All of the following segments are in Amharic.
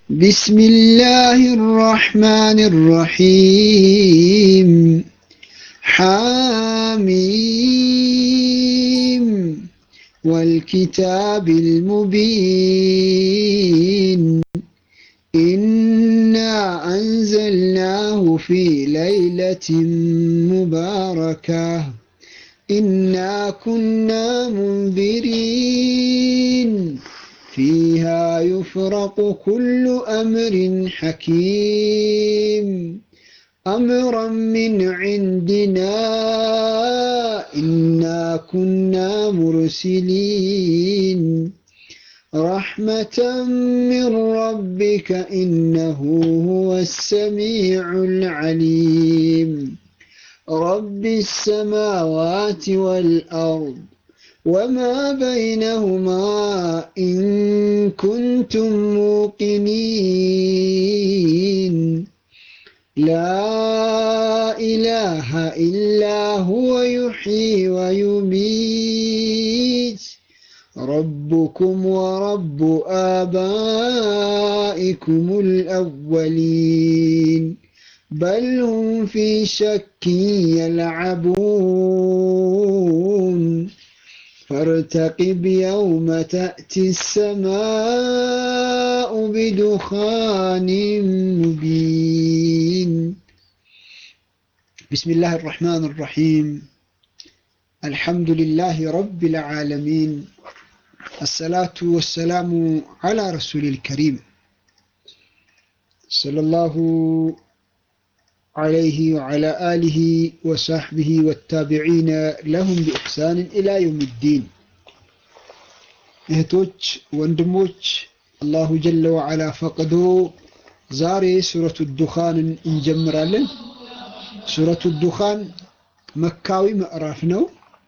بسم الله الرحمن الرحيم حاميم والكتاب المبين إنا أنزلناه في ليلة مباركة إنا كنا منذرين فيها يفرق كل أمر حكيم أمرا من عندنا إنا كنا مرسلين رحمة من ربك إنه هو السميع العليم رب السماوات والأرض وما بينهما إن كنتم موقنين لا إله إلا هو يحيي ويميت ربكم ورب آبائكم الأولين بل هم في شك يلعبون فارتقب يوم تأتي السماء بدخان مبين بسم الله الرحمن الرحيم الحمد لله رب العالمين الصلاة والسلام على رسول الكريم صلى الله عليه وعلى آله وصحبه والتابعين لهم بإحسان إلى يوم الدين እህቶች ወንድሞች አላሁ ጀለ ወዓላ ፈቅዶ ዛሬ ሱረቱ ዱኻንን እንጀምራለን ሱረቱ ዱኻን መካዊ ምዕራፍ ነው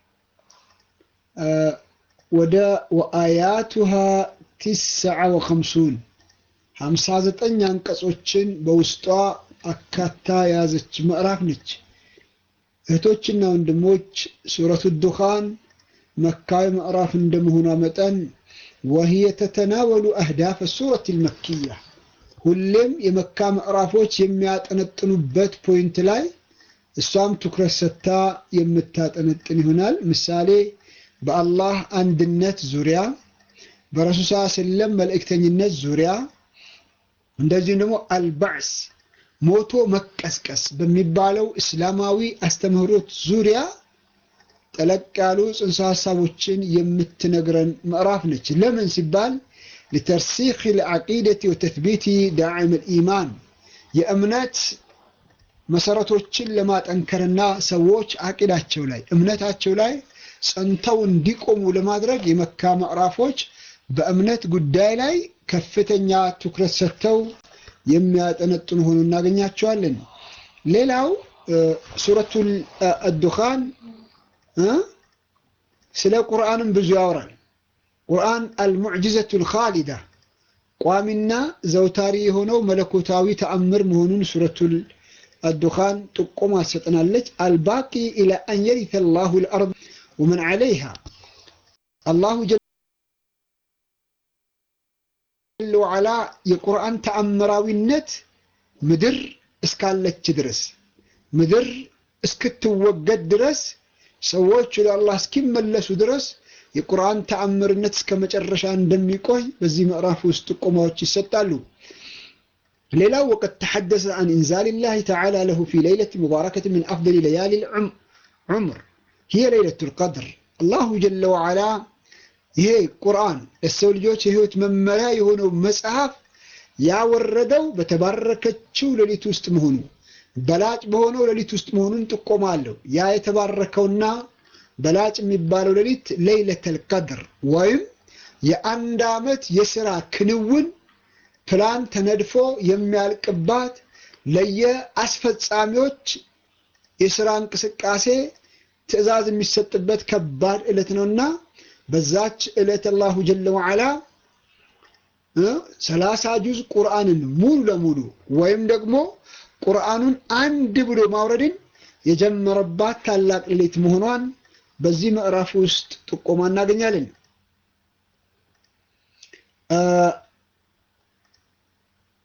ወደ ወአያቱሃ ቲስዓ ወኸምሱን ሀምሳ ዘጠኝ አንቀጾችን በውስጧ አካታ የያዘች ምዕራፍ ነች። እህቶችና ወንድሞች ሱረቱ ዱኻን መካዊ ምዕራፍ እንደመሆኗ መጠን ወህየ ተተናወሉ አህዳፍ ሱረት ልመክያ ሁሌም የመካ ምዕራፎች የሚያጠነጥኑበት ፖይንት ላይ እሷም ትኩረት ሰጥታ የምታጠነጥን ይሆናል። ምሳሌ በአላህ አንድነት ዙሪያ፣ በረሱል ሰለም መልእክተኝነት ዙሪያ እንደዚሁም ደግሞ አልባዕስ ሞቶ መቀስቀስ በሚባለው እስላማዊ አስተምህሮት ዙሪያ ጠለቅ ያሉ ጽንሰ ሀሳቦችን የምትነግረን ምዕራፍ ነች። ለምን ሲባል ሊተርሲኽ ልዓቂደቲ ወተትቢቲ ዳዕም ልኢማን የእምነት መሰረቶችን ለማጠንከርና ሰዎች አቂዳቸው ላይ እምነታቸው ላይ ጸንተው እንዲቆሙ ለማድረግ የመካ ምዕራፎች በእምነት ጉዳይ ላይ ከፍተኛ ትኩረት ሰጥተው የሚያጠነጥኑ ሆኖ እናገኛቸዋለን። ሌላው ሱረቱል አዱኻን ስለ ቁርአንም ብዙ ያወራል። ቁርአን አልሙዕጅዘቱል ኻሊዳ ቋሚና ዘውታሪ የሆነው መለኮታዊ ተአምር መሆኑን ሱረቱል አዱኻን ጥቆማ ትሰጠናለች። አልባቂ ኢላ አን የሪተ ላሁ ልአርድ ወመን ዓለይሃ አላሁ ወዓላ የቁርአን ተአምራዊነት ምድር እስካለች ድረስ ምድር እስክትወገድ ድረስ ሰዎች ወደ አላህ እስኪመለሱ ድረስ የቁርአን ተአምርነት እስከ መጨረሻ እንደሚቆይ በዚህ ምዕራፍ ውስጥ ጥቆማዎች ይሰጣሉ። ሌላው ወቀድ ተሐደሰ አን ኢንዛሊላሂ ተዓላ ለሁ ፊ ለይለት ሙባረከት ምን አፍደል ለያሊ ዑምር ሂየ ለይለቱል ቀድር አላሁ ጀለ ወዓላ ይሄ ቁርአን ለሰው ልጆች የህይወት መመሪያ የሆነው መጽሐፍ ያወረደው በተባረከችው ሌሊት ውስጥ መሆኑ በላጭ በሆነው ሌሊት ውስጥ መሆኑን ጥቆማ አለው። ያ የተባረከውና በላጭ የሚባለው ሌሊት ለይለተል ቀድር ወይም የአንድ ዓመት የሥራ ክንውን ፕላን ተነድፎ የሚያልቅባት ለየአስፈጻሚዎች የሥራ እንቅስቃሴ ትዕዛዝ የሚሰጥበት ከባድ ዕለት ነውና በዛች ዕለት አላሁ ጀለ ወዓላ ሰላሳ ጁዝ ቁርአንን ሙሉ ለሙሉ ወይም ደግሞ ቁርአኑን አንድ ብሎ ማውረድን የጀመረባት ታላቅ ሌሊት መሆኗን በዚህ ምዕራፍ ውስጥ ጥቆማ እናገኛለን።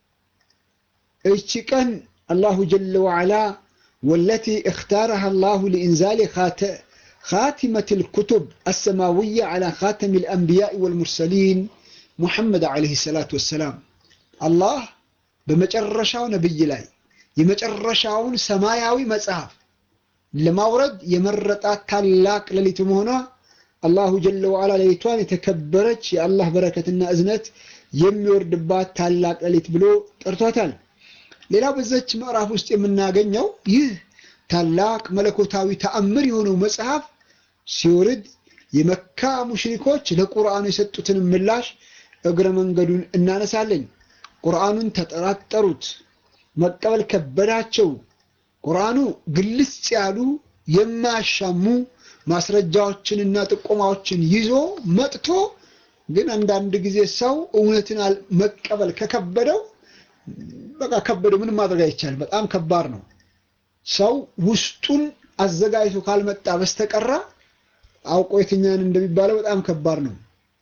እቺ ቀን አላሁ ጀለ ወዓላ ወለቲ እክታረሃ አላሁ ሊኢንዛሊ خاتمة الكتب السماوية على خاتم الأنبياء والمرسلين محمد عليه الصلاة والسلام الله بمجرشاو نبي لاي የመጨረሻውን ሰማያዊ መጽሐፍ ለማውረድ የመረጣት ታላቅ ሌሊት መሆኗ አላሁ ጀለ ወዓላ ሌሊቷን የተከበረች የአላህ በረከትና እዝነት የሚወርድባት ታላቅ ሌሊት ብሎ ጠርቷታል። ሌላው በዘች ምዕራፍ ውስጥ የምናገኘው ይህ ታላቅ መለኮታዊ ተአምር የሆነው መጽሐፍ ሲወርድ የመካ ሙሽሪኮች ለቁርአኑ የሰጡትን ምላሽ እግረ መንገዱን እናነሳለን። ቁርአኑን ተጠራጠሩት፣ መቀበል ከበዳቸው። ቁርአኑ ግልጽ ያሉ የማያሻሙ ማስረጃዎችንና ጥቆማዎችን ይዞ መጥቶ ግን አንዳንድ ጊዜ ሰው እውነትን መቀበል ከከበደው በቃ ከበደው፣ ምንም ማድረግ አይቻልም። በጣም ከባድ ነው። ሰው ውስጡን አዘጋጅቶ ካልመጣ በስተቀራ አውቆ የትኛን እንደሚባለው በጣም ከባድ ነው።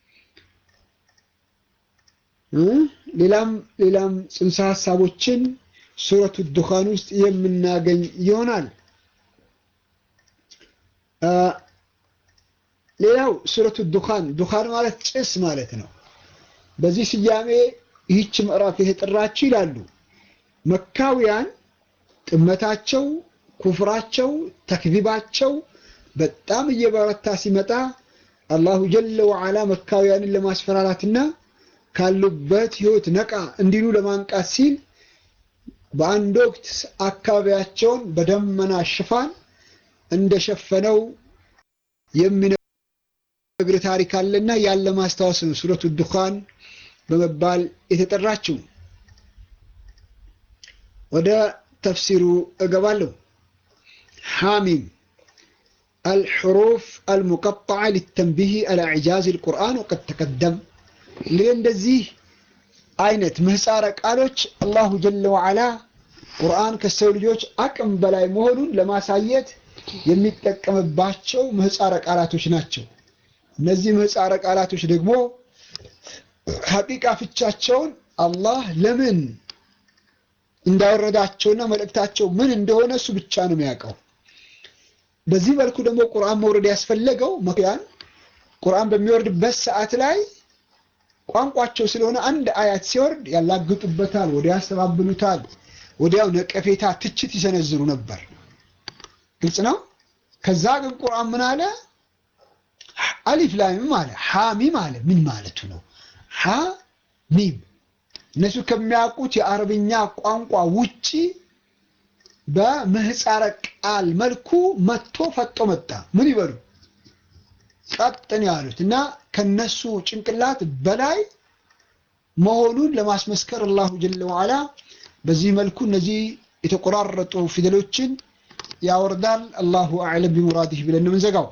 ሌላም ሌላም ጽንሰ ሀሳቦችን ሱረቱ ዱኻን ውስጥ የምናገኝ ይሆናል። ሌላው ሱረቱ ዱኻን ዱኻን ማለት ጭስ ማለት ነው። በዚህ ስያሜ ይህች ምዕራፍ የተጠራችው ይላሉ መካውያን ጥመታቸው፣ ኩፍራቸው፣ ተክዚባቸው በጣም እየበረታ ሲመጣ አላሁ ጀለ ወዓላ መካውያንን ለማስፈራራትና ካሉበት ህይወት ነቃ እንዲሉ ለማንቃት ሲል በአንድ ወቅት አካባቢያቸውን በደመና ሽፋን እንደሸፈነው የሚነግር ታሪክ አለና ያለ ማስታወስ ነው ሱረቱ ዱኻን በመባል የተጠራችው። ወደ ተፍሲሩ እገባለሁ። ሐሚም አልሑሩፍ አልሙቀጠዐ ሊተንቢህ አላ ኢዕጃዝ አልቁርአን ወቀድ ተቀደም። እንግዲህ እንደዚህ አይነት ምህፃረ ቃሎች አላሁ ጀለ ወዓላ ቁርአን ከሰው ልጆች አቅም በላይ መሆኑን ለማሳየት የሚጠቀምባቸው ምህፃረ ቃላቶች ናቸው። እነዚህ ምህፃረ ቃላቶች ደግሞ ሐቂቃ ፍቻቸውን አላህ ለምን እንዳወረዳቸውና መልእክታቸው ምን እንደሆነ እሱ ብቻ ነው የሚያውቀው። በዚህ መልኩ ደግሞ ቁርአን መውረድ ያስፈለገው መክያን ቁርአን በሚወርድበት ሰዓት ላይ ቋንቋቸው ስለሆነ አንድ አያት ሲወርድ ያላግጡበታል፣ ወዲያ ያስተባብሉታል፣ ወዲያው ነቀፌታ፣ ትችት ይሰነዝሩ ነበር። ግልጽ ነው። ከዛ ግን ቁርአን ምን አለ? አሊፍ ላሚም አለ፣ ሐሚም አለ። ምን ማለቱ ነው? ሐ ሚም እነሱ ከሚያውቁት የአረብኛ ቋንቋ ውጪ በምህፃረ ቃል መልኩ መጥቶ ፈጦ መጣ። ምን ይበሉ ቀጥን ያሉት እና ከነሱ ጭንቅላት በላይ መሆኑን ለማስመስከር አላሁ ጀለ ወዓላ በዚህ መልኩ እነዚህ የተቆራረጡ ፊደሎችን ያወርዳል። አላሁ አዕለም ቢሙራዲህ ብለን ነው የምንዘጋው።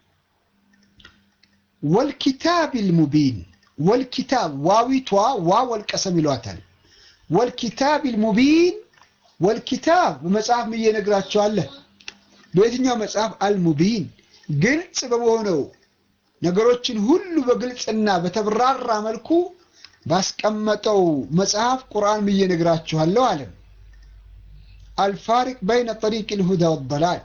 ወልኪታቢል ሙቢን ወልኪታብ ዋዊቷ ዋ ወልቀሰም ይሏታል። ወልኪታቢል ሙቢን ወልኪታብ በመጽሐፍ ምዬ ነግራቸዋለህ። በየትኛው መጽሐፍ? አልሙቢን ግልጽ በመሆነው ነገሮችን ሁሉ በግልጽና በተብራራ መልኩ ባስቀመጠው መጽሐፍ ቁርአን ምዬ ነግራችኋለሁ አለ። አልፋሪቅ በይነ ጠሪቅ ልሁዳ ወደላል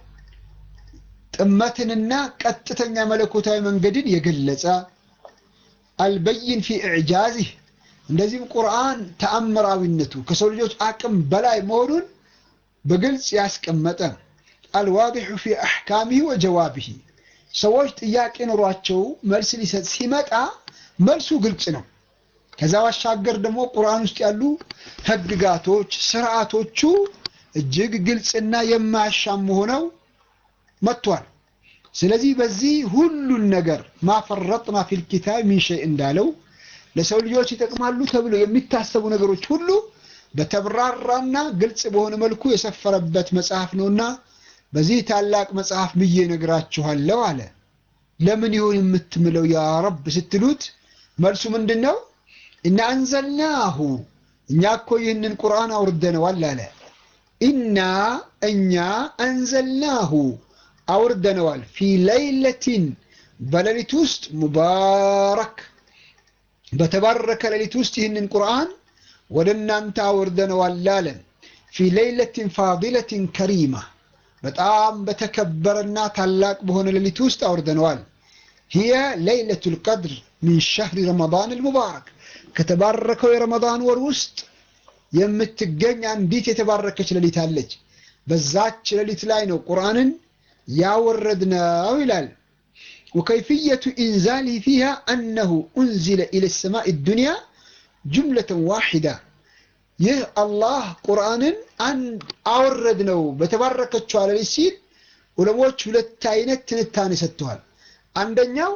ጥመትንና ቀጥተኛ መለኮታዊ መንገድን የገለጸ አልበይን ፊ ኢዕጃዝህ እንደዚህም ቁርአን ተአምራዊነቱ ከሰው ልጆች አቅም በላይ መሆኑን በግልጽ ያስቀመጠ አልዋዲሑ ፊ አሕካሚህ ወጀዋቢህ ሰዎች ጥያቄ ኖሯቸው መልስ ሊሰጥ ሲመጣ መልሱ ግልጽ ነው። ከዛ ባሻገር ደግሞ ቁርአን ውስጥ ያሉ ህግጋቶች፣ ስርዓቶቹ እጅግ ግልጽና የማያሻሙ ሆነው መጥቷል። ስለዚህ በዚህ ሁሉን ነገር ማፈረጥና ፊል ኪታብ ሚን ሸይ እንዳለው ለሰው ልጆች ይጠቅማሉ ተብሎ የሚታሰቡ ነገሮች ሁሉ በተብራራና ግልጽ በሆነ መልኩ የሰፈረበት መጽሐፍ ነውና በዚህ ታላቅ መጽሐፍ ብዬ ነግራችኋለሁ አለ። ለምን ይሆን የምትምለው ያ ረብ ስትሉት መልሱ ምንድን ነው? እና አንዘልናሁ እኛ እኮ ይህንን ቁርአን አውርደነዋል አለ። ኢና እኛ አንዘልናሁ አውርደነዋል ፊ ለይለቲን በሌሊት ውስጥ ሙባረክ በተባረከ ሌሊት ውስጥ ይህንን ቁርአን ወደ እናንተ አውርደነዋል አለን። ፊ ሌይለትን ፋዲለትን ከሪማ በጣም በተከበረና ታላቅ በሆነ ሌሊት ውስጥ አውርደነዋል። ሂየ ሌይለቱል ቀድር ሚን ሸህሪ ረመዳን አልሙባረክ ከተባረከው የረመዳን ወር ውስጥ የምትገኝ አንዲት የተባረከች ሌሊት አለች። በዛች ሌሊት ላይ ነው ቁርአንን ያወረድነው ይላል። ወከይፍየቱ ኢንዛሊ ፊሃ አነሁ ኡንዚለ ኢለ ሰማኢ ዱንያ ጁምለተን ዋሒዳ ይህ አላህ ቁርአንን አወረድ ነው በተባረከችው ሌሊት ሲል ዑለሞች ሁለት አይነት ትንታኔ ሰጥተዋል። አንደኛው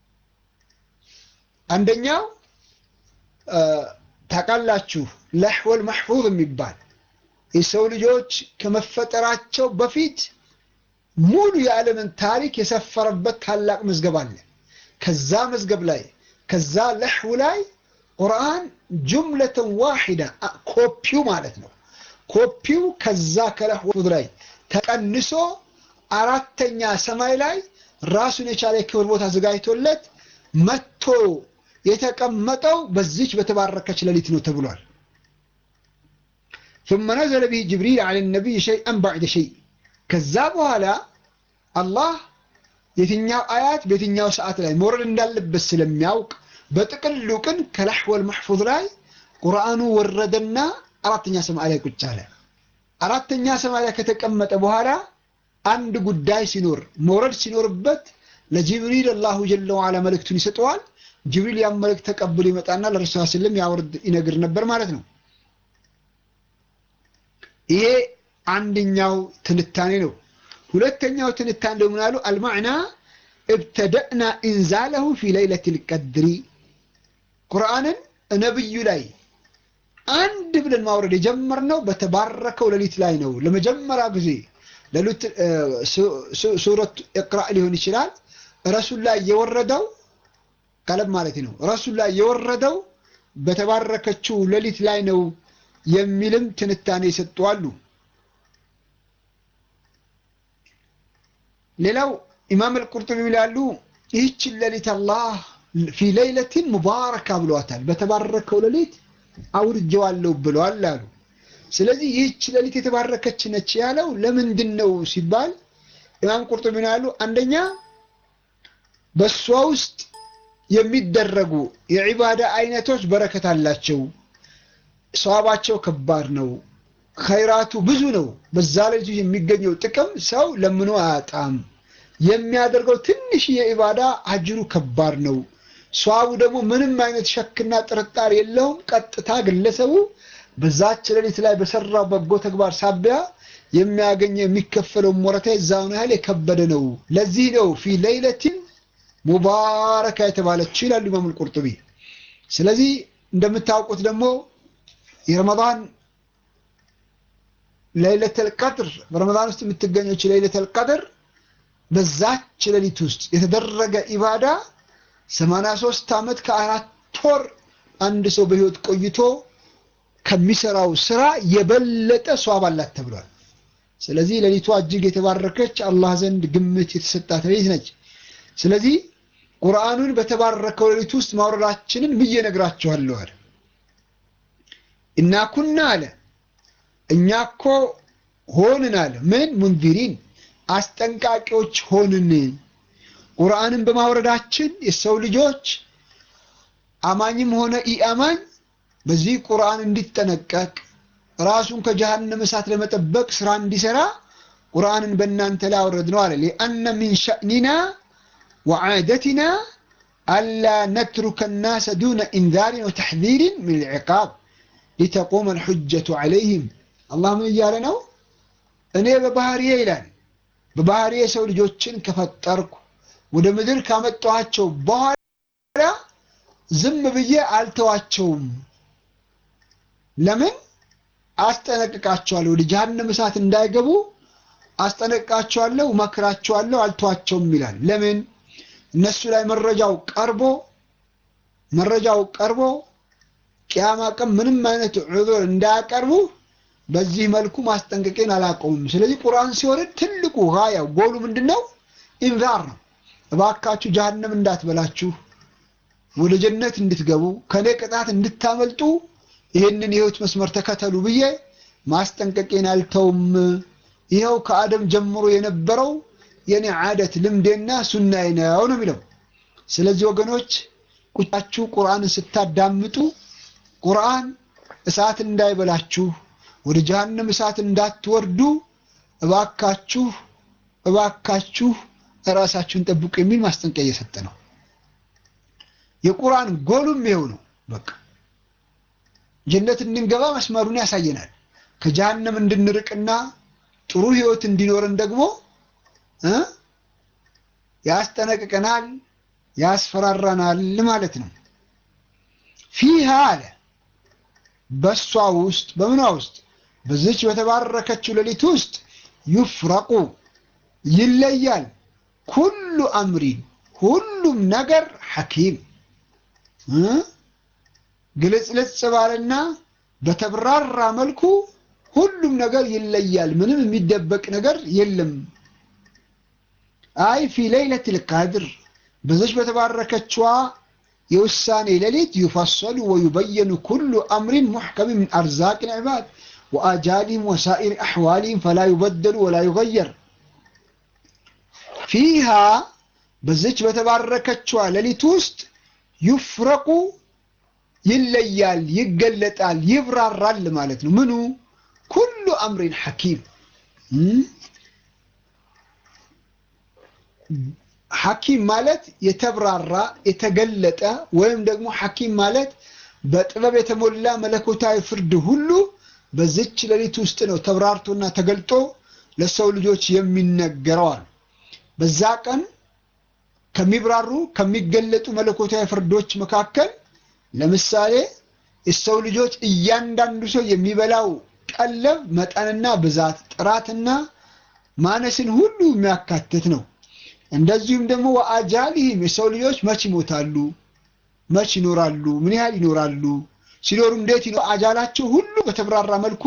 አንደኛው ታውቃላችሁ ለሕወል መሕፉዝ የሚባል የሰው ልጆች ከመፈጠራቸው በፊት ሙሉ የዓለምን ታሪክ የሰፈረበት ታላቅ መዝገብ አለ። ከዛ መዝገብ ላይ ከዛ ለሕው ላይ ቁርአን ጁምለተን ዋሒዳ ኮፒው ማለት ነው። ኮፒው ከዛ ከለሕው ላይ ተቀንሶ አራተኛ ሰማይ ላይ ራሱን የቻለ የክብር ቦታ አዘጋጅቶለት መጥቶ የተቀመጠው በዚች በተባረከች ሌሊት ነው ተብሏል። ثم نزل به جبريل على النبي شيئا بعد شيء ከዛ በኋላ አላህ የትኛው አያት በየትኛው ሰዓት ላይ መውረድ እንዳለበት ስለሚያውቅ በጥቅሉ ግን ከለሕወል መሕፉዝ ላይ ቁርአኑ ወረደና አራተኛ ሰማይ ላይ ቁጭ አለ። አራተኛ ሰማይ ላይ ከተቀመጠ በኋላ አንድ ጉዳይ ሲኖር መውረድ ሲኖርበት ለጅብሪል አላሁ ጀለ ወዓላ መልእክቱን ይሰጠዋል። ጅብሪል ያን መልእክት ተቀብሎ ይመጣና ለረሱል ስለም ያወርድ ይነግር ነበር ማለት ነው። ይሄ አንደኛው ትንታኔ ነው። ሁለተኛው ትንታኔ ደግሞ አሉ አልማዕና እብተደእና ኢንዛለሁ ፊ ለይለቲል ቀድሪ ቁርአንን ነብዩ ላይ አንድ ብለን ማውረድ የጀመርነው በተባረከው ሌሊት ላይ ነው። ለመጀመሪያ ጊዜ ሌሊት ሱረት ኢቅራእ ሊሆን ይችላል። ረሱል ላይ የወረደው ቀለም ማለት ነው። ረሱል ላይ የወረደው በተባረከችው ሌሊት ላይ ነው የሚልም ትንታኔ የሰጡ አሉ። ሌላው ኢማም አልቁርጡቢ ይላሉ ይህችን ሌሊት አላህ ፊ ሌይለቲን ሙባረካ ብሏታል። በተባረከው ሌሊት አውርጀዋለሁ ብለዋል አሉ። ስለዚህ ይህች ሌሊት የተባረከች ነች ያለው ለምንድን ነው ሲባል ኢማም ቁርጡቢ ይላሉ አንደኛ በእሷ ውስጥ የሚደረጉ የዒባዳ አይነቶች በረከት አላቸው። ሰዋባቸው ከባድ ነው። ኸይራቱ ብዙ ነው። በዛ ሌሊት የሚገኘው ጥቅም ሰው ለምኖ አያጣም። የሚያደርገው ትንሽ የኢባዳ አጅሩ ከባድ ነው። ሰዋቡ ደግሞ ምንም አይነት ሸክና ጥርጣሬ የለውም። ቀጥታ ግለሰቡ በዛች ሌሊት ላይ በሰራው በጎ ተግባር ሳቢያ የሚያገኘው የሚከፈለው ሞረታ የዛውን ያህል የከበደ ነው። ለዚህ ነው ፊ ሌይለቲን ሙባረካ የተባለችው ይላሉ ኢማም አልቁርጡቢ። ስለዚህ እንደምታውቁት ደግሞ የረመዳን ለይለተል ቀድር በረመዳን ውስጥ የምትገኘች ለይለተል ቀድር በዛች ሌሊት ውስጥ የተደረገ ኢባዳ 83 ዓመት ከአራት ወር አንድ ሰው በህይወት ቆይቶ ከሚሰራው ስራ የበለጠ ሷብ አላት ተብሏል። ስለዚህ ሌሊቷ እጅግ የተባረከች አላህ ዘንድ ግምት የተሰጣት ሌሊት ነች። ስለዚህ ቁርአኑን በተባረከው ሌሊት ውስጥ ማውረዳችንን ብዬ ነግራችኋለሁ አለ። እና ኩና አለ እኛ እኮ ሆንን አለ ምን ሙንዚሪን አስጠንቃቂዎች ሆንን። ቁርአንን በማውረዳችን የሰው ልጆች አማኝም ሆነ ኢአማኝ በዚህ ቁርአን እንዲጠነቀቅ ራሱን ከጀሃነም እሳት ለመጠበቅ ስራ እንዲሰራ ቁርአንን በእናንተ ላይ አወረድ ነው አለ። ሊአነ ሚን ሸእኒና ወዓደትና አላ ነትሩከ ናሰ ዱነ ኢንዛሪን ወተሕዚሪን ምን ልዕቃብ ሊተቁመ ልሑጀቱ ዓለይህም። አላህ ምን እያለ ነው? እኔ በባህሪዬ ይላል በባህሪዬ የሰው ልጆችን ከፈጠርኩ ወደ ምድር ካመጣኋቸው በኋላ ዝም ብዬ አልተዋቸውም። ለምን? አስጠነቅቃቸዋለሁ። ወደ ጀሃነም እሳት እንዳይገቡ አስጠነቅቃቸዋለሁ፣ መክራቸዋለሁ፣ አልተዋቸውም ይላል። ለምን? እነሱ ላይ መረጃው ቀርቦ መረጃው ቀርቦ ቅያማ ቀን ምንም አይነት ዑذር እንዳያቀርቡ በዚህ መልኩ ማስጠንቀቄን አላቆምም። ስለዚህ ቁርአን ሲወርድ ትልቁ ጋያው ጎሉ ምንድን ነው? ኢንዛር ነው። እባካችሁ ጀሃነም እንዳትበላችሁ ወደ ጀነት እንድትገቡ ከኔ ቅጣት እንድታመልጡ ይህንን የህይወት መስመር ተከተሉ ብዬ ማስጠንቀቄን አልተውም። ይኸው ከአደም ጀምሮ የነበረው የኔ ዓደት ልምዴና ሱናዬ ነው ነው የሚለው። ስለዚህ ወገኖች ቁጫችሁ ቁርአንን ስታዳምጡ ቁርአን እሳት እንዳይበላችሁ ወደ ጀሃነም እሳት እንዳትወርዱ እባካችሁ እባካችሁ ራሳችሁን ጠብቁ የሚል ማስጠንቀቂያ እየሰጠ ነው። የቁርአን ጎሉም ይኸው ነው። በቃ ጀነት እንድንገባ መስመሩን ያሳየናል። ከጀሃነም እንድንርቅና ጥሩ ህይወት እንዲኖረን ደግሞ እ ያስጠነቅቀናል፣ ያስፈራራናል ማለት ነው። ፊሃ አለ በሷ ውስጥ በምኗ ውስጥ በዚች በተባረከችው ሌሊት ውስጥ ዩፍረቁ ይለያል ኩሉ አምሪን ሁሉም ነገር ሐኪም ግልጽልጽ ባለና በተብራራ መልኩ ሁሉም ነገር ይለያል። ምንም የሚደበቅ ነገር የለም። አይ ፊ ለይለቱል ቀድር በዚች በተባረከችዋ የውሳኔ ሌሊት ዩፈሰሉ ወዩበየኑ ኩሉ አምሪን ሙሕከም ምን አርዛቅ ልዕባድ ወአጃሊም ወሳኢር አሕዋሊም ፈላ ዩበደሉ ወላ ዩገየር ፊሃ በዚች በተባረከችዋ ሌሊት ውስጥ ዩፍረቁ ይለያል፣ ይገለጣል፣ ይብራራል ማለት ነው። ምኑ ኩሉ አምሪን ሐኪም ሐኪም ማለት የተብራራ የተገለጠ ወይም ደግሞ ሐኪም ማለት በጥበብ የተሞላ መለኮታዊ ፍርድ ሁሉ በዚች ሌሊት ውስጥ ነው ተብራርቶና ተገልጦ ለሰው ልጆች የሚነገረዋል። በዛ ቀን ከሚብራሩ ከሚገለጡ መለኮታዊ ፍርዶች መካከል ለምሳሌ የሰው ልጆች እያንዳንዱ ሰው የሚበላው ቀለብ መጠንና ብዛት፣ ጥራትና ማነስን ሁሉ የሚያካትት ነው። እንደዚሁም ደግሞ ወአጃሊህም የሰው ልጆች መች ይሞታሉ፣ መች ይኖራሉ፣ ምን ያህል ይኖራሉ፣ ሲኖሩ እንዴት ይኖ አጃላቸው ሁሉ በተብራራ መልኩ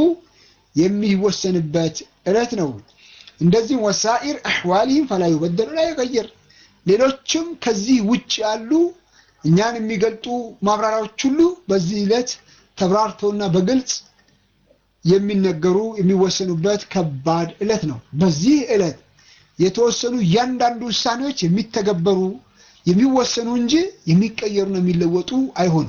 የሚወሰንበት ዕለት ነው። እንደዚህም ወሳኢር አሕዋሊህም ፈላ ዩበደሉ ላ ይቀየር ሌሎችም ከዚህ ውጭ ያሉ እኛን የሚገልጡ ማብራሪያዎች ሁሉ በዚህ ዕለት ተብራርተውና በግልጽ የሚነገሩ የሚወሰኑበት ከባድ ዕለት ነው። በዚህ ዕለት የተወሰኑ እያንዳንዱ ውሳኔዎች የሚተገበሩ የሚወሰኑ እንጂ የሚቀየሩና የሚለወጡ አይሆኑም።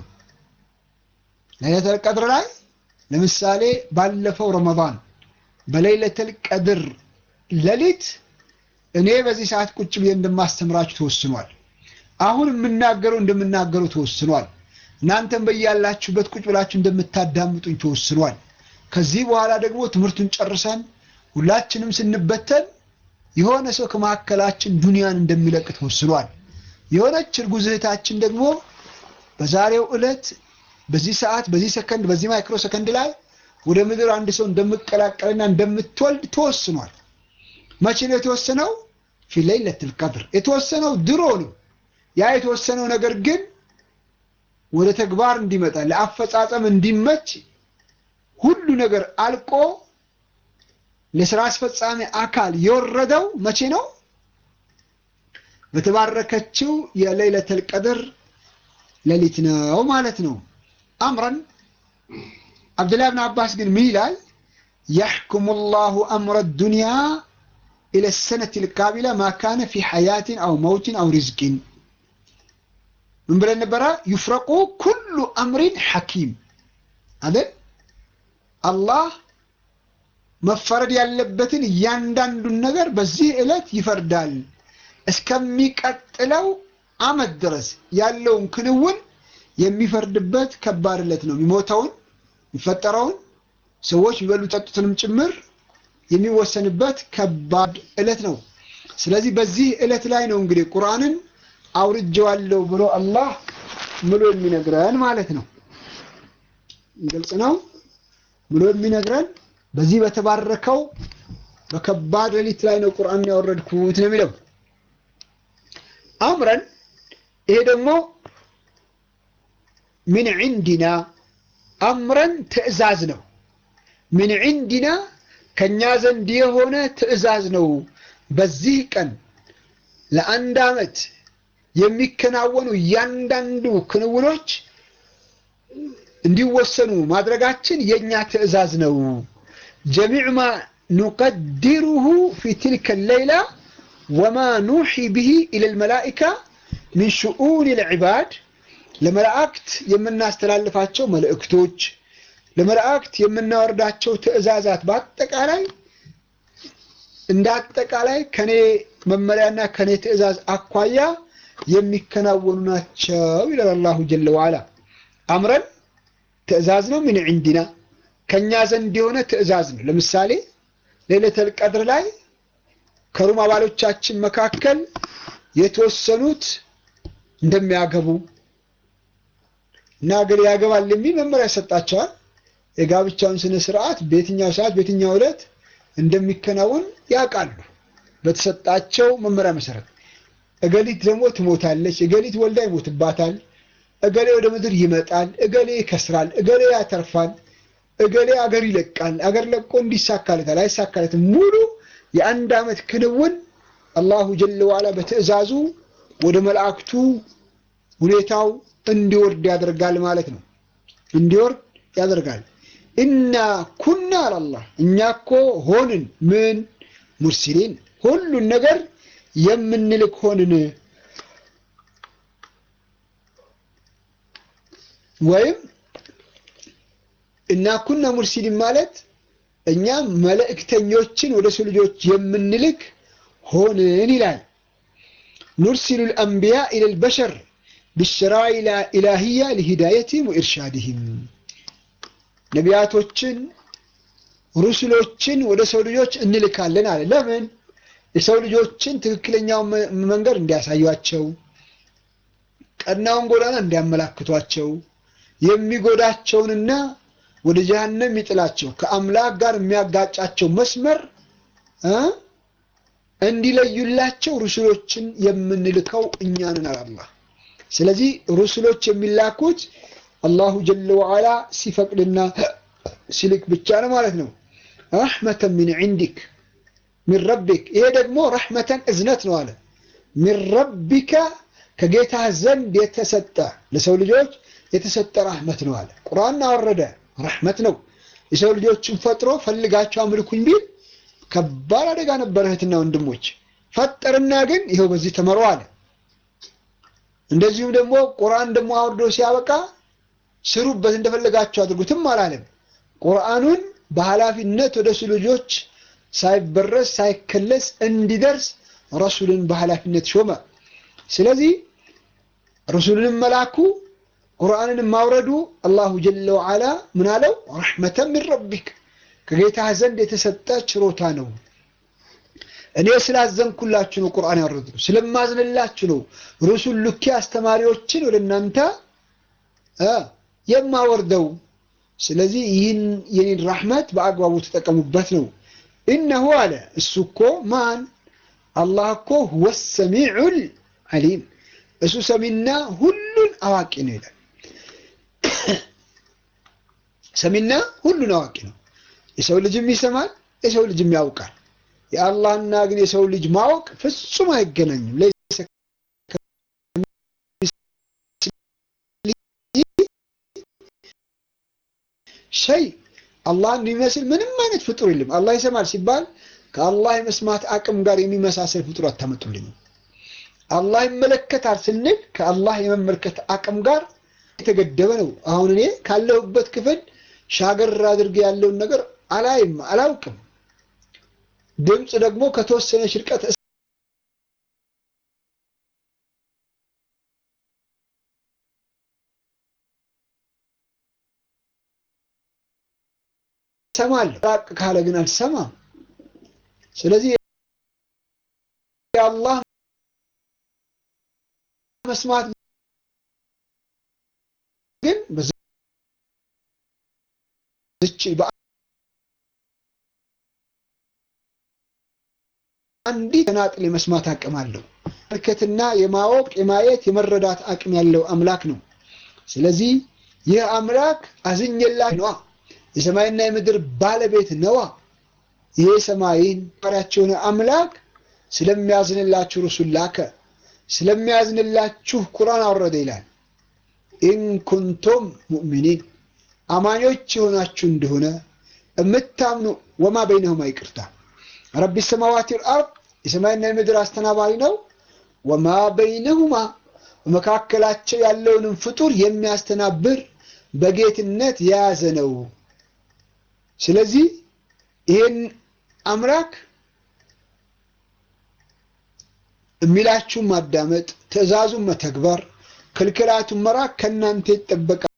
ለይለተል ቀድር ላይ ለምሳሌ ባለፈው ረመዳን በለይለተል ቀድር ሌሊት እኔ በዚህ ሰዓት ቁጭ ብዬ እንደማስተምራችሁ ተወስኗል። አሁን የምናገረው እንደምናገረው ተወስኗል። እናንተም በያላችሁበት ቁጭ ብላችሁ እንደምታዳምጡኝ ተወስኗል። ከዚህ በኋላ ደግሞ ትምህርቱን ጨርሰን ሁላችንም ስንበተን የሆነ ሰው ከመካከላችን ዱንያን እንደሚለቅ ተወስኗል። የሆነች እርጉዝ እህታችን ደግሞ በዛሬው ዕለት በዚህ ሰዓት በዚህ ሰከንድ በዚህ ማይክሮ ሰከንድ ላይ ወደ ምድር አንድ ሰው እንደምቀላቀልና እንደምትወልድ ተወስኗል። መቼ ነው የተወሰነው? ፊ ለይለቱል ቀድር የተወሰነው ድሮ ነው። ያ የተወሰነው ነገር ግን ወደ ተግባር እንዲመጣ ለአፈጻጸም እንዲመች ሁሉ ነገር አልቆ ለስራ አስፈጻሚ አካል የወረደው መቼ ነው? በተባረከችው የለይለቱል ቀድር ሌሊት ነው ማለት ነው። አምረን አብዱላህ ብን አባስ ግን ምን ይላል? የሕኩሙ ላሁ አምረ ዱንያ ኢለ ሰነት ልቃቢላ ማ ካነ ፊ ሐያትን አው መውትን አው ሪዝቂን ምን ብለን ነበረ? ዩፍረቁ ኩሉ አምሪን ሐኪም አይደል? አላህ መፈረድ ያለበትን እያንዳንዱን ነገር በዚህ ዕለት ይፈርዳል። እስከሚቀጥለው ዓመት ድረስ ያለውን ክንውን የሚፈርድበት ከባድ ዕለት ነው። የሚሞተውን የሚፈጠረውን ሰዎች የሚበሉ ጠጡትንም ጭምር የሚወሰንበት ከባድ ዕለት ነው። ስለዚህ በዚህ ዕለት ላይ ነው እንግዲህ ቁርአንን አውርጄዋለሁ ብሎ አላህ ምሎ የሚነግረን ማለት ነው። ግልጽ ነው። ምሎ የሚነግረን በዚህ በተባረከው በከባድ ሌሊት ላይ ነው ቁርአን ያወረድኩት ነው የሚለው አምረን ይሄ ደግሞ ምን ዒንዲና አምረን ትዕዛዝ ነው። ምን ዒንዲና ከእኛ ዘንድ የሆነ ትዕዛዝ ነው። በዚህ ቀን ለአንድ ዓመት የሚከናወኑ እያንዳንዱ ክንውኖች እንዲወሰኑ ማድረጋችን የእኛ ትዕዛዝ ነው። ጀሚዕ ማ ኑቀድሩሁ ፊ ትልከ ሌይላ ወማ ኑሒ ብሂ ኢለ ልመላኢካ ሚን ሽኡን ልዕባድ ለመላእክት የምናስተላልፋቸው መልእክቶች ለመላእክት የምናወርዳቸው ትእዛዛት በአጠቃላይ እንደ አጠቃላይ ከኔ መመሪያና ከኔ ትእዛዝ አኳያ የሚከናወኑ ናቸው ይላል አላሁ ጀለ ዋላ። አምረን ትእዛዝ ነው። ምን ዕንዲና ከእኛ ዘንድ የሆነ ትእዛዝ ነው። ለምሳሌ ሌለተል ቀድር ላይ ከሩም አባሎቻችን መካከል የተወሰኑት እንደሚያገቡ እና አገር ያገባል የሚል መመሪያ ይሰጣቸዋል። የጋብቻውን ስነ ስርዓት በየትኛው ሰዓት በየትኛው ዕለት እንደሚከናወን ያውቃሉ በተሰጣቸው መመሪያ መሰረት። እገሊት ደግሞ ትሞታለች፣ እገሊት ወልዳ ይሞትባታል፣ እገሌ ወደ ምድር ይመጣል፣ እገሌ ይከስራል፣ እገሌ ያተርፋል፣ እገሌ አገር ይለቃል፣ አገር ለቆ እንዲሳካለታል አይሳካለትም። ሙሉ የአንድ ዓመት ክንውን አላሁ ጀለ ዋላ በትዕዛዙ ወደ መላእክቱ ሁኔታው እንዲወርድ ያደርጋል ማለት ነው። እንዲወርድ ያደርጋል። ኢና ኩና አላላህ እኛ እኮ ሆንን ምን ሙርሲሊን ሁሉን ነገር የምንልክ ሆንን። ወይም እና ኩና ሙርሲሊን ማለት እኛ መልእክተኞችን ወደ ሰው ልጆች የምንልክ ሆንን ይላል። ኑርሲሉ ልአንቢያ ኢለል በሸር ብሸራኢ ኢላሂያ ሊሂዳየትህም ወኢርሻድህም ነቢያቶችን ሩሱሎችን ወደ ሰው ልጆች እንልካለን አለ። ለምን? የሰው ልጆችን ትክክለኛውን መንገድ እንዲያሳዩቸው፣ ቀናውን ጎዳና እንዲያመላክቷቸው፣ የሚጎዳቸውንና ወደ ጀሃነም የሚጥላቸው ከአምላክ ጋር የሚያጋጫቸው መስመር እንዲለዩላቸው ሩሱሎችን የምንልከው እኛ ነን አላህ። ስለዚህ ሩሱሎች የሚላኩት አላሁ ጀለ ወዓላ ሲፈቅድና ሲልክ ብቻ ነው ማለት ነው። ረሕመተን ሚን ዒንዲክ ሚን ረቢክ። ይሄ ደግሞ ረሕመተን እዝነት ነው አለ። ሚን ረቢከ ከጌታህ ዘንድ የተሰጠ ለሰው ልጆች የተሰጠ ረሕመት ነው አለ። ቁርአን አወረደ ረሕመት ነው። የሰው ልጆችን ፈጥሮ ፈልጋቸው አምልኩኝ ቢል ከባድ አደጋ ነበረ። እህትና ወንድሞች ፈጠርና ግን ይኸው በዚህ ተመሩ አለ። እንደዚሁም ደግሞ ቁርአን ደግሞ አውርዶ ሲያበቃ ስሩበት እንደፈለጋቸው አድርጉትም አላለም። ቁርአኑን በኃላፊነት ወደ ሰው ልጆች ሳይበረስ ሳይከለስ እንዲደርስ ረሱልን በኃላፊነት ሾመ። ስለዚህ ረሱልንም መላኩ ቁርአንን ማውረዱ አላሁ ጀለ ወዓላ ምን አለው? ረሕመተን ሚን ረቢክ ከጌታህ ዘንድ የተሰጠ ችሮታ ነው። እኔ ስላዘንኩላችሁ ነው ቁርአን ያወረድኩት፣ ስለማዝንላችሁ ነው ሩሱል ልኬ አስተማሪዎችን ወደ እናንተ የማወርደው። ስለዚህ ይህን የኔን ራሕመት በአግባቡ ተጠቀሙበት ነው። ኢነሁ አለ እሱ እኮ ማን አላህ እኮ ሁወ ሰሚዑል ዓሊም እሱ ሰሚና ሁሉን አዋቂ ነው ይላል። ሰሚና ሁሉን አዋቂ ነው። የሰው ልጅም ይሰማል፣ የሰው ልጅም ያውቃል። የአላህና ግን የሰው ልጅ ማወቅ ፍጹም አይገናኝም። ሸይ አላህን የሚመስል ምንም አይነት ፍጡር የለም። አላህ ይሰማል ሲባል ከአላህ የመስማት አቅም ጋር የሚመሳሰል ፍጡር አታመጡልኝም። አላህ ይመለከታል ስንል ከአላህ የመመልከት አቅም ጋር የተገደበ ነው። አሁን እኔ ካለሁበት ክፍል ሻገር አድርጌ ያለውን ነገር አላይም፣ አላውቅም። ድምፅ ደግሞ ከተወሰነ ሽርቀት እሰማለሁ፣ ራቅ ካለ ግን አልሰማም። ስለዚህ የአላህ መስማት ግን በዚች አንዲት ተናጥል የመስማት አቅም አለው። መልከትና የማወቅ የማየት የመረዳት አቅም ያለው አምላክ ነው። ስለዚህ ይህ አምላክ አዝኘላ ነዋ፣ የሰማይና የምድር ባለቤት ነዋ። ይሄ ሰማይን ሪያቸው የሆነ አምላክ ስለሚያዝንላችሁ ርሱል ላከ፣ ስለሚያዝንላችሁ ቁርአን አወረደ ይላል። ኢንኩንቱም ሙእሚኒን አማኞች የሆናችሁ እንደሆነ የምታምኑ ወማ በይነሁማ ይቅርታ ረቢ ሰማዋት ልአርድ የሰማይና የምድር አስተናባሪ ነው። ወማ በይነሁማ በመካከላቸው ያለውንም ፍጡር የሚያስተናብር በጌትነት የያዘ ነው። ስለዚህ ይህን አምላክ የሚላችሁን ማዳመጥ፣ ትዕዛዙን መተግበር፣ ክልክላቱን መራቅ ከእናንተ ይጠበቃል።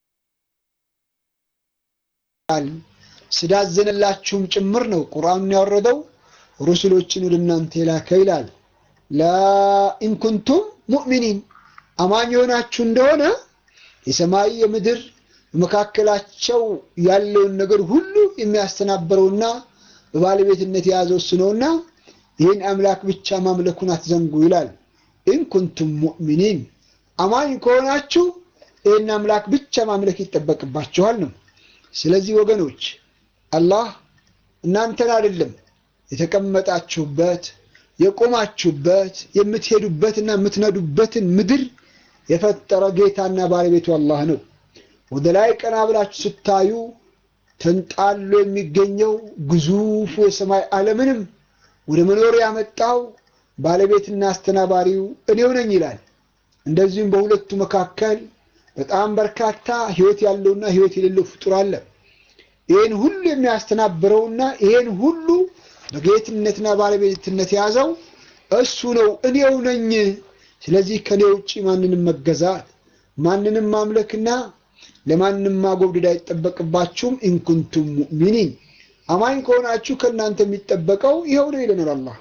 ስዳዘነላችሁም ጭምር ነው ቁርአኑን ያወረደው ሩሱሎችን ወደ እናንተ የላከ ይላል። ላኢንኩንቱም ሙእሚኒን አማኝ የሆናችሁ እንደሆነ የሰማይ የምድር በመካከላቸው ያለውን ነገር ሁሉ የሚያስተናበረውና በባለቤትነት የያዘው እሱ ነውና ይህን አምላክ ብቻ ማምለኩን አትዘንጉ ይላል። ኢንኩንቱም ሙእሚኒን አማኝ ከሆናችሁ ይህን አምላክ ብቻ ማምለክ ይጠበቅባችኋል ነው። ስለዚህ ወገኖች አላህ እናንተን አይደለም የተቀመጣችሁበት የቆማችሁበት የምትሄዱበትና የምትነዱበትን ምድር የፈጠረ ጌታና ባለቤቱ አላህ ነው። ወደ ላይ ቀና ብላችሁ ስታዩ ተንጣሎ የሚገኘው ግዙፉ የሰማይ ዓለምንም ወደ መኖር ያመጣው ባለቤትና አስተናባሪው እኔው ነኝ ይላል። እንደዚሁም በሁለቱ መካከል በጣም በርካታ ሕይወት ያለውና ሕይወት የሌለው ፍጡር አለ። ይህን ሁሉ የሚያስተናብረውና ይህን ሁሉ በጌትነትና ባለቤትነት የያዘው እሱ ነው፣ እኔው ነኝ። ስለዚህ ከኔ ውጭ ማንንም መገዛት ማንንም ማምለክና ለማንም ማጎብደድ አይጠበቅባችሁም። ኢንኩንቱም ሙእሚኒን አማኝ ከሆናችሁ ከእናንተ የሚጠበቀው ይኸው ነው ይለናል አላህ።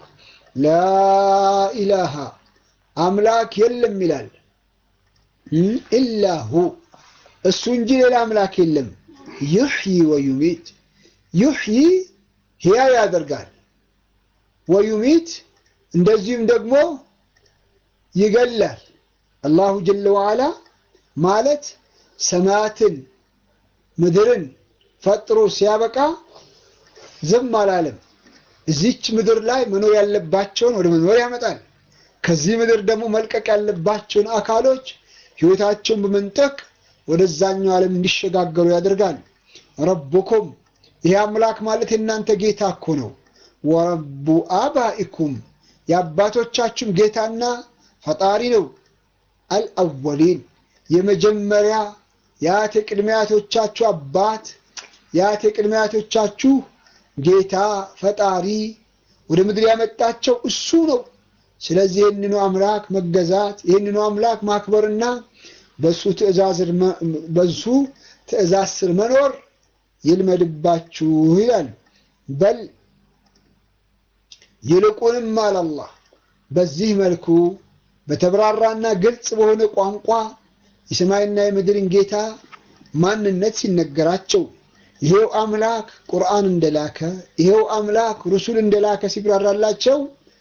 ላኢላሃ አምላክ የለም ይላል ኢላሁ እሱ እንጂ ሌላ አምላክ የለም። ዩሕይ ወዩሚት ዩሕይ ሕያው ያደርጋል፣ ወዩሚት እንደዚሁም ደግሞ ይገላል። አላሁ ጀለ ወዓላ ማለት ሰማያትን ምድርን ፈጥሮ ሲያበቃ ዝም አላለም። እዚች ምድር ላይ መኖር ያለባቸውን ወደ መኖር ያመጣል። ከዚህ ምድር ደግሞ መልቀቅ ያለባቸውን አካሎች ሕይወታቸውን በመንጠቅ ወደዛኛው ዓለም እንዲሸጋገሩ ያደርጋል። ረቡኩም ይህ አምላክ ማለት የእናንተ ጌታ እኮ ነው። ወረቡ አባኢኩም የአባቶቻችሁም ጌታና ፈጣሪ ነው። አልአወሊን የመጀመሪያ የአያት ቅድሚያቶቻችሁ አባት የአያት ቅድሚያቶቻችሁ ጌታ ፈጣሪ ወደ ምድር ያመጣቸው እሱ ነው። ስለዚህ ይህንኑ አምላክ መገዛት ይህንኑ አምላክ ማክበርና በሱ በሱ ትእዛዝ ስር መኖር ይልመድባችሁ ይላል። በል ይልቁንም አላላህ በዚህ መልኩ በተብራራና ግልጽ በሆነ ቋንቋ የሰማይና የምድርን ጌታ ማንነት ሲነገራቸው ይሄው አምላክ ቁርአን እንደላከ ይሄው አምላክ ሩሱል እንደላከ ሲብራራላቸው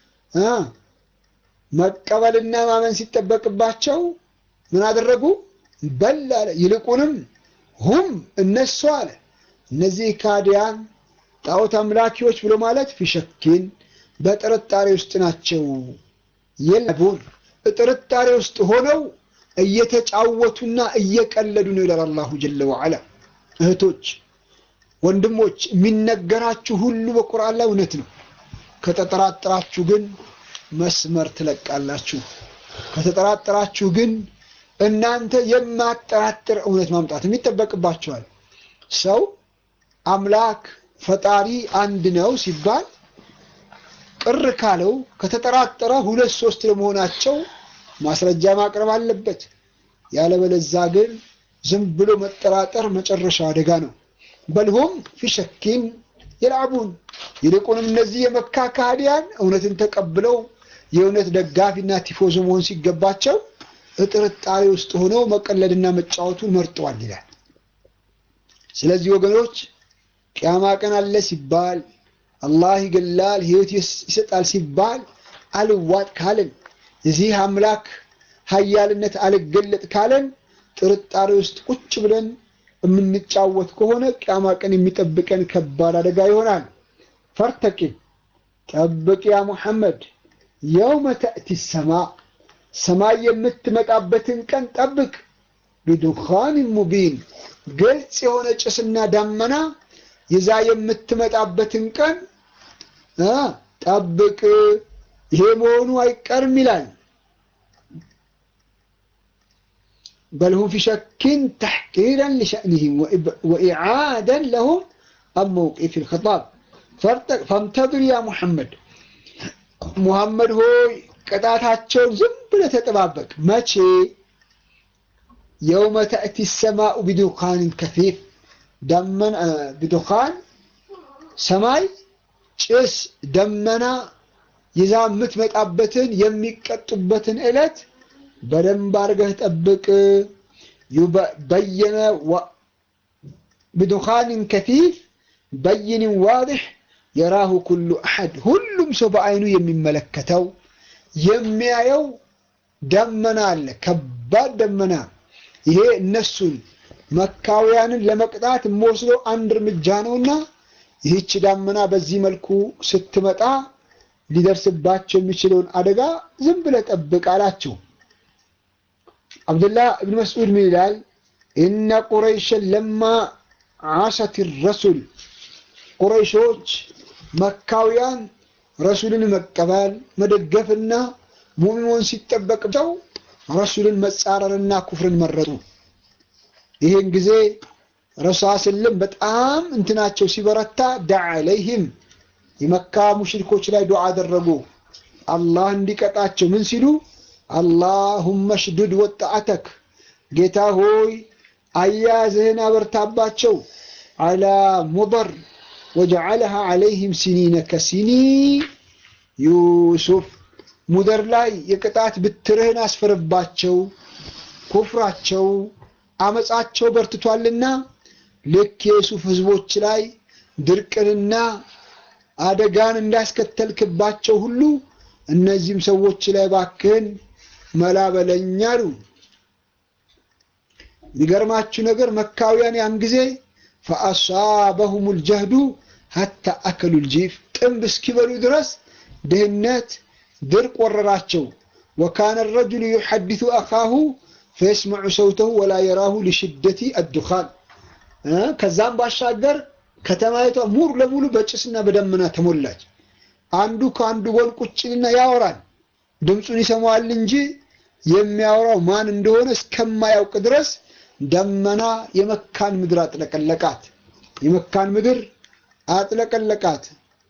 መቀበልና ማመን ሲጠበቅባቸው ምን አደረጉ? በል አለ ይልቁንም ሁም እነሱ አለ እነዚህ ካዲያን ጣዖት አምላኪዎች ብሎ ማለት ፊሸኪን በጥርጣሬ ውስጥ ናቸው። የለቡን ጥርጣሬ ውስጥ ሆነው እየተጫወቱና እየቀለዱ ነው ይላል አላሁ ጀለ ወዐላ። እህቶች ወንድሞች፣ የሚነገራችሁ ሁሉ በቁርአን ላይ እውነት ነው። ከተጠራጠራችሁ ግን መስመር ትለቃላችሁ። ከተጠራጠራችሁ ግን እናንተ የማጠራጥር እውነት ማምጣትም ይጠበቅባቸዋል። ሰው አምላክ ፈጣሪ አንድ ነው ሲባል ቅር ካለው ከተጠራጠረ ሁለት ሶስት ለመሆናቸው ማስረጃ ማቅረብ አለበት። ያለበለዛ ግን ዝም ብሎ መጠራጠር መጨረሻ አደጋ ነው። በልሁም ፊሸኪን ይልዓቡን ይልቁንም እነዚህ የመካ ካህዲያን እውነትን ተቀብለው የእውነት ደጋፊና ቲፎዞ መሆን ሲገባቸው ጥርጣሬ ውስጥ ሆነው መቀለድና መጫወቱን መርጠዋል ይላል። ስለዚህ ወገኖች ቅያማ ቀን አለ ሲባል አላህ ይገላል ሕይወት ይሰጣል ሲባል አልዋጥ ካለን የዚህ አምላክ ሀያልነት አልገለጥ ካለን ጥርጣሬ ውስጥ ቁጭ ብለን የምንጫወት ከሆነ ቅያማ ቀን የሚጠብቀን ከባድ አደጋ ይሆናል። ፈርተቂብ ጠብቅ ያ ሙሐመድ የውመ ተእቲ ሰማ ሰማይ የምትመጣበትን ቀን ጠብቅ። ቢዱኻን ሙቢን ግልጽ የሆነ ጭስና ዳመና ይዛ የምትመጣበትን ቀን ጠብቅ፣ ይሄ መሆኑ አይቀርም ይላል። በልሁም ፊ ሸኪን ተሕቂረን ሊሸእኒህም ወኢዓደን ለሁም አን መውቂፍ ልክጣብ ፈምተድር ያ ሙሐመድ ሙሐመድ ሆይ ቅጣታቸውን ዝም ብለህ ተጠባበቅ። መቼ የውመ ተእቲ ሰማኡ ቢዱኻንን ከፊፍ ደመና ቢዱኻን ሰማይ ጭስ ደመና ይዛ የምትመጣበትን የሚቀጡበትን ዕለት በደንብ አድርገህ ጠብቅ። በየነ ቢዱኻንን ከፊፍ በይንን ዋድሕ የራሁ ኩሉ አሐድ ሁሉም ሰው በአይኑ የሚመለከተው የሚያየው ደመና አለ፣ ከባድ ደመና። ይሄ እነሱን መካውያንን ለመቅጣት የምወስደው አንድ እርምጃ ነውና ይህች ዳመና በዚህ መልኩ ስትመጣ ሊደርስባቸው የሚችለውን አደጋ ዝም ብለህ ጠብቅ አላቸው። አብዱላህ እብን መስዑድ ምን ይላል? ኢነ ቁረይሸን ለማ ዓሰት ረሱል ቁረይሾች መካውያን ረሱልን መቀበል መደገፍና ሙሚኖን ሲጠበቅቸው ረሱልን መጻረርና ኩፍርን መረጡ። ይህን ጊዜ ረሱል ስልም በጣም እንትናቸው ሲበረታ ዳዓ አለይህም የመካ ሙሽሪኮች ላይ ዱዓ አደረጉ። አላህ እንዲቀጣቸው ምን ሲሉ አላሁመ ሽዱድ ወጣአተክ ጌታ ሆይ አያያዝህን አበርታባቸው አላ ሙደር ወጀዓለሃ ዓለይህም ሲኒነ ከሲኒ ዩሱፍ ሙደር ላይ የቅጣት ብትርህን አስፈርባቸው። ኩፍራቸው አመፃቸው በርትቷልና ልክ የዩሱፍ ህዝቦች ላይ ድርቅንና አደጋን እንዳስከተልክባቸው ሁሉ እነዚህም ሰዎች ላይ ባክህን መላ በለኝ አሉ። የሚገርማችሁ ነገር መካውያን ያን ጊዜ ፈአሳበሁም ልጀህዱ ሀታ አከሉ ልጂፍ ጥንብ እስኪበሉ ድረስ ድህነት ድርቅ ወረራቸው። ወካነ ረጁሉ ዩሐዲቱ አኻሁ ፈየስመዑ ሰውተሁ ወላ የራሁ ሊሽደቲ አዱኻን። ከዛም ባሻገር ከተማይቷ ሙሉ ለሙሉ በጭስና በደመና ተሞላች። አንዱ ከአንዱ ጎን ቁጭልና ያወራል፣ ድምፁን ይሰማዋል እንጂ የሚያወራው ማን እንደሆነ እስከማያውቅ ድረስ ደመና የመካን ምድር አጥለቀለቃት። የመካን ምድር አጥለቀለቃት።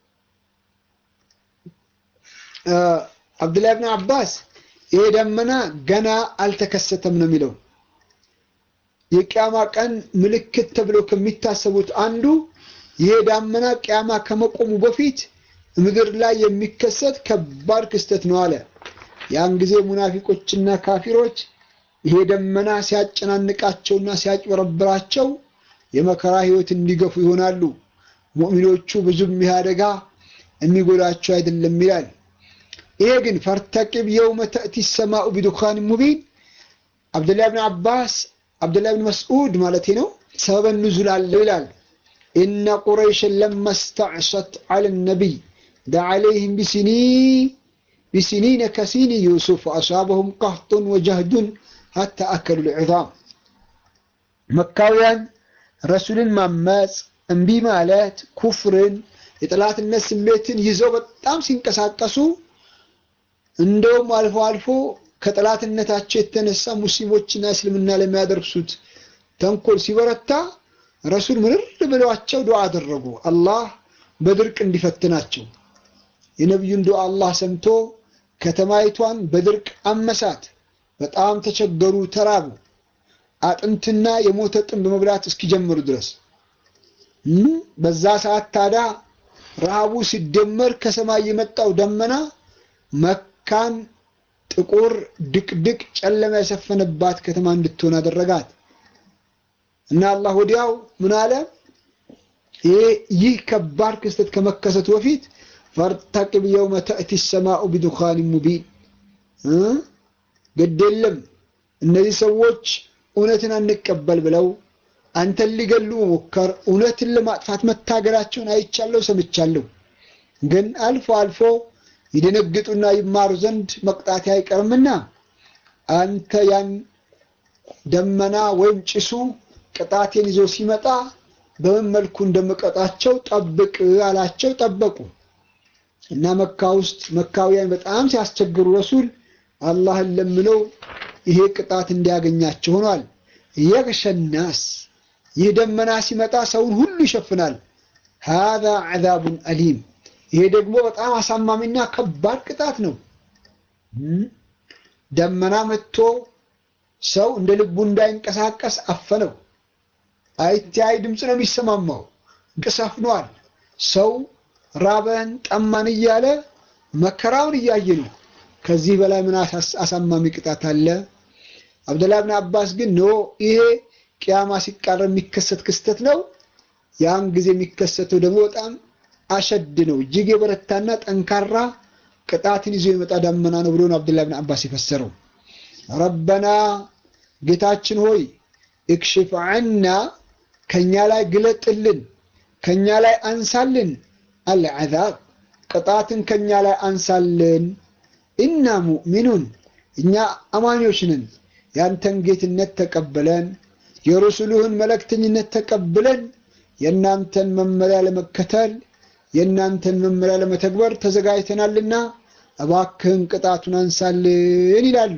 አብዱላህ ብን አባስ ይሄ ደመና ገና አልተከሰተም ነው የሚለው። የቅያማ ቀን ምልክት ተብለው ከሚታሰቡት አንዱ ይሄ ዳመና ቅያማ ከመቆሙ በፊት ምድር ላይ የሚከሰት ከባድ ክስተት ነው አለ። ያን ጊዜ ሙናፊቆችና ካፊሮች ይሄ ደመና ሲያጨናንቃቸውና ሲያጭበረብራቸው የመከራ ህይወት እንዲገፉ ይሆናሉ። ሙእሚኖቹ ብዙም ይህ አደጋ የሚጎዳቸው አይደለም ይላል። ይሄ ግን ፈርተቂብ የውመ ተእቲ ሰማኡ ቢዱኻን ሙቢን አብዱላህ ብን አባስ አብዱላህ ብን መስዑድ ማለት ነው ሰበበ ኑዙል አለው ይላል። ኢነ ቁረይሽን ለማ ስተዕሰት ዐለ ነቢይ ደዓ ዐለይህም ቢሲኒ ቢሲኒነ ከሲኒ ዩሱፍ አሳበሁም ቀህጡን ወጀህዱን ሀታ አከሉ ልዕዛም መካውያን ረሱልን ማመፅ እምቢ ማለት ኩፍርን የጠላትነት ስሜትን ይዘው በጣም ሲንቀሳቀሱ እንደውም አልፎ አልፎ ከጠላትነታቸው የተነሳ ሙስሊሞችና እስልምና ለሚያደርሱት ተንኮል ሲበረታ ረሱል ምርር ብለዋቸው ዱዓ አደረጉ። አላህ በድርቅ እንዲፈትናቸው የነቢዩን ዱዓ አላህ ሰምቶ ከተማይቷን በድርቅ አመሳት። በጣም ተቸገሩ፣ ተራቡ። አጥንትና የሞተ ጥንብ መብላት እስኪጀምሩ ድረስ በዛ ሰዓት ታዲያ ረሃቡ ሲደመር ከሰማይ የመጣው ደመና መካን ጥቁር ድቅድቅ ጨለማ የሰፈነባት ከተማ እንድትሆን አደረጋት እና አላህ ወዲያው ምን አለ? ይህ ከባድ ክስተት ከመከሰቱ በፊት ፈርተቂብ የውመ ተእቲ ሰማኡ ቢዱኻን ሙቢን ግድ የለም እነዚህ ሰዎች እውነትን አንቀበል ብለው አንተን ሊገሉ መሞከር እውነትን ለማጥፋት መታገላቸውን አይቻለሁ፣ ሰምቻለሁ። ግን አልፎ አልፎ ይደነግጡና ይማሩ ዘንድ መቅጣት አይቀርምና አንተ ያን ደመና ወይም ጭሱ ቅጣቴን ይዞ ሲመጣ በምን መልኩ እንደምቀጣቸው ጠብቅ አላቸው። ጠበቁ እና መካ ውስጥ መካውያን በጣም ሲያስቸግሩ ረሱል አላህን ለምነው ይሄ ቅጣት እንዲያገኛቸው ሆኗል። የግሸናስ ይህ ደመና ሲመጣ ሰውን ሁሉ ይሸፍናል። ሃዛ ዐዛቡን አሊም ይሄ ደግሞ በጣም አሳማሚና ከባድ ቅጣት ነው። ደመና መጥቶ ሰው እንደ ልቡ እንዳይንቀሳቀስ አፈነው። አይታይ ድምፅ ነው የሚሰማማው። እንቅሰፍኗል። ሰው ራበን ጠማን እያለ መከራውን እያየ ነው። ከዚህ በላይ ምን አሳማሚ ቅጣት አለ? አብደላህ ብን አባስ ግን ኖ ይሄ ቅያማ ሲቃረብ የሚከሰት ክስተት ነው። ያን ጊዜ የሚከሰተው ደግሞ በጣም አሸድ ነው። እጅግ የበረታና ጠንካራ ቅጣትን ይዞ የመጣ ዳመና ነው ብሎ ነው አብደላህ ብን አባስ የፈሰረው። ረበና ጌታችን ሆይ እክሽፍ ዐና ከኛ ላይ ግለጥልን፣ ከኛ ላይ አንሳልን፣ አልዐዛብ ቅጣትን ከኛ ላይ አንሳልን። ኢና ሙእሚኑን እኛ አማኞች ነን፣ ያንተን ጌትነት ተቀብለን የረሱልህን መልእክተኝነት ተቀብለን የእናንተን መመሪያ ለመከተል የእናንተን መመሪያ ለመተግበር ተዘጋጅተናልና እባክህን ቅጣቱን አንሳልን ይላሉ።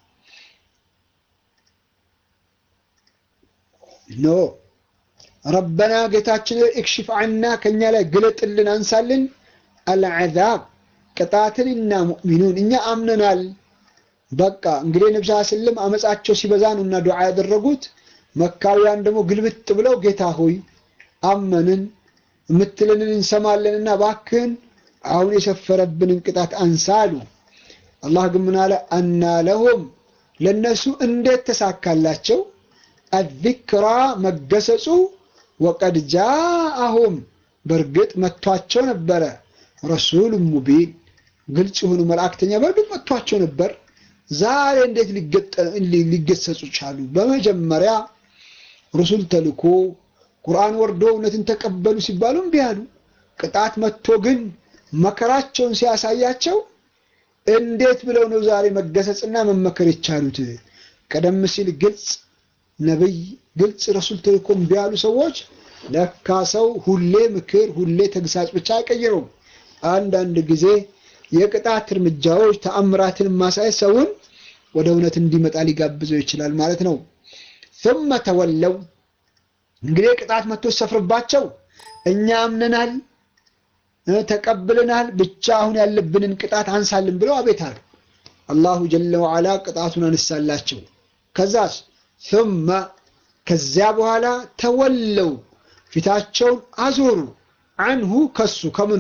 ኖ ረበና ጌታችን እክሽፍ ዐና ከእኛ ላይ ግለጥልን፣ አንሳልን አልዐዛብ ቅጣትን እና ሙእሚኑን እኛ አምነናል። በቃ እንግዲህ ነብስ ስልም አመፃቸው ሲበዛ ነው እና ዱዓ ያደረጉት። መካውያን ደግሞ ግልብጥ ብለው ጌታ ሆይ አመንን የምትለንን እንሰማለንና ባክህን አሁን የሰፈረብንን ቅጣት አንሳ አሉ። አላህ ግን ምን አለ? አና ለሁም ለነሱ እንዴት ተሳካላቸው? አዚክራ መገሰጹ ወቀድ ጃአሁም በእርግጥ መጥቷቸው ነበረ ረሱል ሙቢን ግልጽ የሆኑ መልእክተኛ በእርግጥ መጥቷቸው ነበር። ዛሬ እንዴት ሊገሰጹ ቻሉ? በመጀመሪያ ረሱል ተልኮ ቁርአን ወርዶ እውነትን ተቀበሉ ሲባሉ እምቢ አሉ። ቅጣት መጥቶ ግን መከራቸውን ሲያሳያቸው እንዴት ብለው ነው ዛሬ መገሰጽና መመከር የቻሉት? ቀደም ሲል ግልጽ ነብይ፣ ግልጽ ረሱል ተልኮ እምቢ ያሉ ሰዎች ለካ ሰው ሁሌ ምክር፣ ሁሌ ተግሳጽ ብቻ አይቀይረውም። አንዳንድ ጊዜ የቅጣት እርምጃዎች ተአምራትን ማሳየት ሰውን ወደ እውነት እንዲመጣ ሊጋብዘው ይችላል ማለት ነው። ثم ተወለው እንግዲህ ቅጣት መጥቶ ሰፍርባቸው እኛ አምነናል ተቀብለናል፣ ብቻ አሁን ያለብንን ቅጣት አንሳልን ብለው አቤት አሉ። አላሁ ጀለ ወዓላ ቅጣቱን አነሳላቸው። ከዛስ ثم ከዚያ በኋላ ተወለው ፊታቸውን አዞሩ አንሁ ከሱ ከምኑ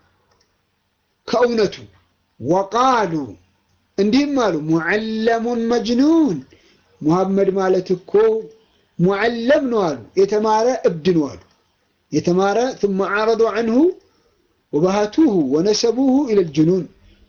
ከእውነቱ ወቃሉ እንዲህም አሉ ሙዓለሙን መጅኑን ሙሐመድ ማለት እኮ ሙዓለም ነው አሉ የተማረ እብድ ነው አሉ የተማረ ثم عرضوا عنه وبهتوه ونسبوه الى الجنون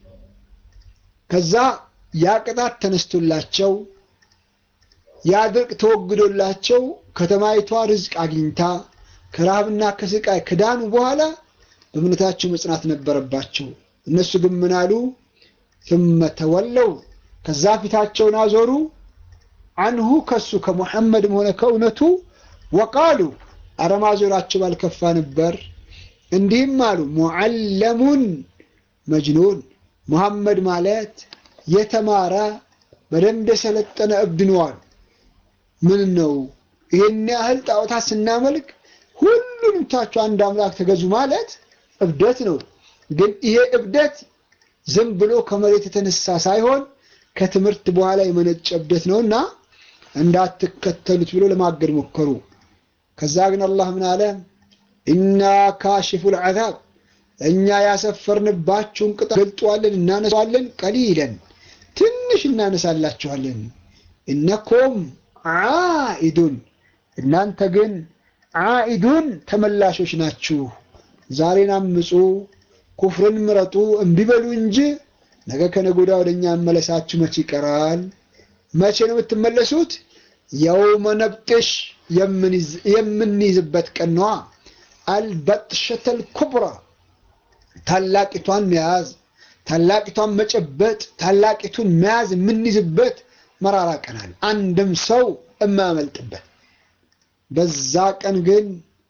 ከዛ ያ ቅጣት ተነስቶላቸው ያ ድርቅ ተወግዶላቸው ከተማይቷ ርዝቅ አግኝታ ከረሃብና ከስቃይ ከዳኑ በኋላ በእምነታቸው መጽናት ነበረባቸው። እነሱ ግን ምን አሉ? ثم ተወለው ከዛ ፊታቸውን አዞሩ አንሁ ከሱ ከሙሐመድም ሆነ ከእውነቱ ወቃሉ አረማዞራቸው ባልከፋ ነበር። እንዲህም አሉ ሙዓለሙን መጅኑን ሙሐመድ ማለት የተማረ በደንብ የሰለጠነ እብድ ነው አሉ። ምን ነው ይህን ያህል ጣዖታት ስናመልክ ሁሉንም ታችሁ አንድ አምላክ ተገዙ ማለት እብደት ነው። ግን ይሄ እብደት ዝም ብሎ ከመሬት የተነሳ ሳይሆን ከትምህርት በኋላ የመነጨ እብደት ነውና እንዳትከተሉት ብሎ ለማገድ ሞከሩ። ከዛ ግን አላህ ምን አለ? ኢና ካሽፉል ዐዛብ እኛ ያሰፈርንባችሁን ቅጣት ገልጧለን፣ እናነሳዋለን። ቀሊለን ትንሽ እናነሳላችኋለን። እነኩም ዓኢዱን እናንተ ግን ዓኢዱን ተመላሾች ናችሁ። ዛሬን አምፁ፣ ኩፍርን ምረጡ፣ እምቢ በሉ እንጂ ነገ ከነገ ወዲያ ወደ እኛ መመለሳችሁ መቼ ይቀራል? መቼ ነው የምትመለሱት? የውመ ነብጥሽ የምንይዝበት ቀን ነዋ። አልበጥሸተል ኩብራ ታላቂቷን መያዝ፣ ታላቂቷን መጨበጥ፣ ታላቂቱን መያዝ የምንይዝበት መራራ ቀናል። አንድም ሰው የማያመልጥበት በዛ ቀን ግን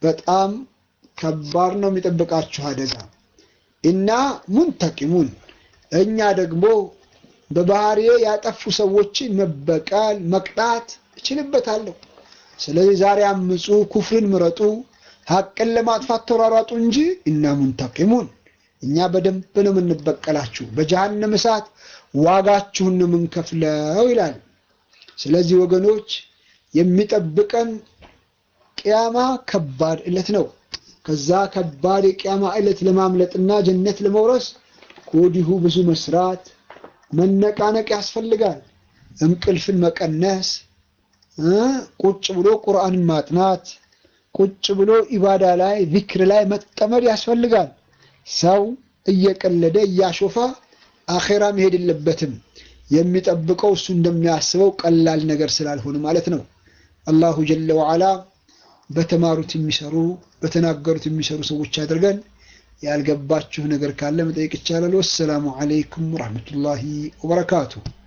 በጣም ከባድ ነው የሚጠብቃችሁ አደጋ። እና ሙንተቂሙን እኛ ደግሞ በባህሪዬ ያጠፉ ሰዎችን መበቀል መቅጣት እችልበታለሁ። ስለዚህ ዛሬ አምፁ፣ ኩፍርን ምረጡ፣ ሀቅን ለማጥፋት ተሯሯጡ እንጂ እና ሙንተቂሙን እኛ በደንብ ነው የምንበቀላችሁ፣ በጀሃነም እሳት ዋጋችሁን ነው የምንከፍለው ይላል። ስለዚህ ወገኖች የሚጠብቀን ቅያማ ከባድ ዕለት ነው። ከዛ ከባድ የቅያማ ዕለት ለማምለጥና ጀነት ለመውረስ ከወዲሁ ብዙ መስራት መነቃነቅ ያስፈልጋል። እንቅልፍን መቀነስ፣ ቁጭ ብሎ ቁርአንን ማጥናት፣ ቁጭ ብሎ ኢባዳ ላይ ዚክር ላይ መጠመድ ያስፈልጋል። ሰው እየቀለደ እያሾፋ አኼራ መሄድ የለበትም። የሚጠብቀው እሱ እንደሚያስበው ቀላል ነገር ስላልሆነ ማለት ነው። አላሁ ጀለ ወዓላ በተማሩት የሚሰሩ በተናገሩት የሚሰሩ ሰዎች አድርገን። ያልገባችሁ ነገር ካለ መጠየቅ ይቻላል። ወሰላሙ ዓለይኩም ወረሕመቱላሂ ወበረካቱ።